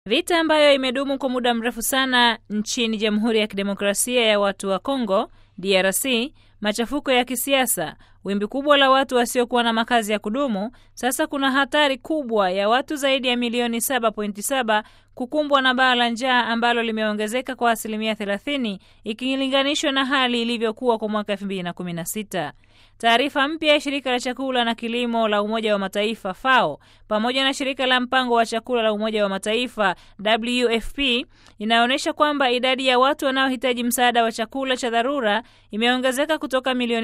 Vita ambayo imedumu kwa muda mrefu sana nchini Jamhuri ya Kidemokrasia ya Watu wa Kongo DRC, machafuko ya kisiasa, wimbi kubwa la watu wasiokuwa na makazi ya kudumu. Sasa kuna hatari kubwa ya watu zaidi ya milioni 7.7 kukumbwa na baa la njaa ambalo limeongezeka kwa asilimia 30 ikilinganishwa na hali ilivyokuwa kwa mwaka 2016. Taarifa mpya ya shirika la chakula na kilimo la Umoja wa Mataifa FAO pamoja na shirika la mpango wa chakula la Umoja wa Mataifa WFP inaonyesha kwamba idadi ya watu wanaohitaji msaada wa chakula cha dharura imeongezeka kutoka milioni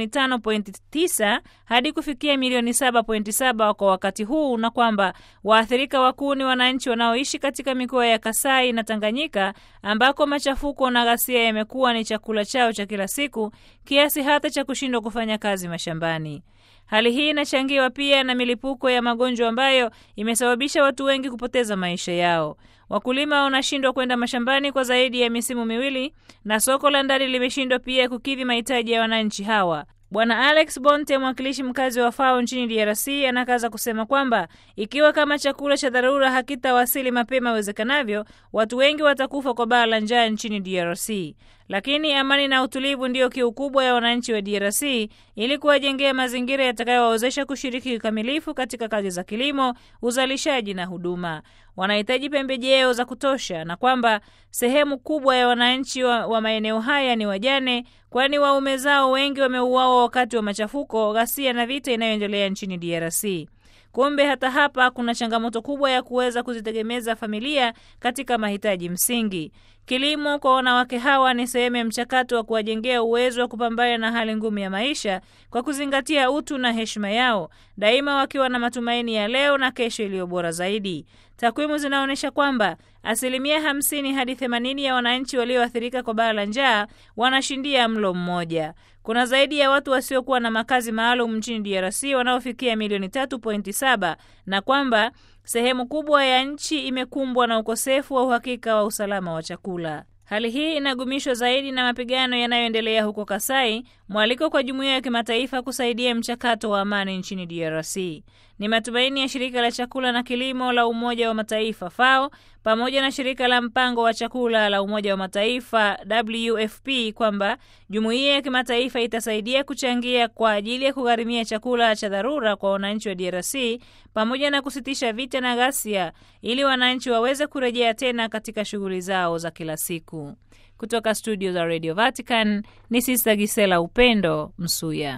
5.9 hadi kufikia milioni 7.7 kwa wakati huu, na kwamba waathirika wakuu ni wananchi wanaoishi katika mikoa ya Kasai na Tanganyika ambako machafuko na ghasia yamekuwa ni chakula chao cha kila siku kiasi hata cha kushindwa kufanya kazi mashambani. Hali hii inachangiwa pia na milipuko ya magonjwa ambayo imesababisha watu wengi kupoteza maisha yao. Wakulima wanashindwa kwenda mashambani kwa zaidi ya misimu miwili na soko la ndani limeshindwa pia kukidhi mahitaji ya wananchi hawa. Bwana Alex Bonte, mwakilishi mkazi wa FAO nchini DRC, anakaza kusema kwamba ikiwa kama chakula cha dharura hakitawasili mapema iwezekanavyo, watu wengi watakufa kwa baa la njaa nchini DRC. Lakini amani na utulivu ndiyo kiu kubwa ya wananchi wa DRC ili kuwajengea mazingira yatakayowawezesha kushiriki kikamilifu katika kazi za kilimo, uzalishaji na huduma. Wanahitaji pembejeo za kutosha, na kwamba sehemu kubwa ya wananchi wa, wa maeneo haya ni wajane, kwani waume zao wengi wameuawa wakati wa machafuko, ghasia na vita inayoendelea nchini DRC. Kumbe hata hapa kuna changamoto kubwa ya kuweza kuzitegemeza familia katika mahitaji msingi. Kilimo kwa wanawake hawa ni sehemu ya mchakato wa kuwajengea uwezo wa kupambana na hali ngumu ya maisha kwa kuzingatia utu na heshima yao, daima wakiwa na matumaini ya leo na kesho iliyo bora zaidi. Takwimu zinaonyesha kwamba asilimia hamsini hadi themanini ya wananchi walioathirika kwa baa la njaa wanashindia mlo mmoja. Kuna zaidi ya watu wasiokuwa na makazi maalum nchini DRC wanaofikia milioni 3.7 na kwamba sehemu kubwa ya nchi imekumbwa na ukosefu wa uhakika wa usalama wa chakula. Hali hii inagumishwa zaidi na mapigano yanayoendelea huko Kasai, mwaliko kwa jumuiya ya kimataifa kusaidia mchakato wa amani nchini DRC. Ni matumaini ya shirika la chakula na kilimo la Umoja wa Mataifa FAO pamoja na shirika la mpango wa chakula la Umoja wa Mataifa WFP kwamba jumuiya ya kimataifa itasaidia kuchangia kwa ajili ya kugharimia chakula cha dharura kwa wananchi wa DRC pamoja na kusitisha vita na ghasia ili wananchi waweze kurejea tena katika shughuli zao za kila siku. Kutoka studio za Radio Vatican ni Sister Gisela Upendo Msuya.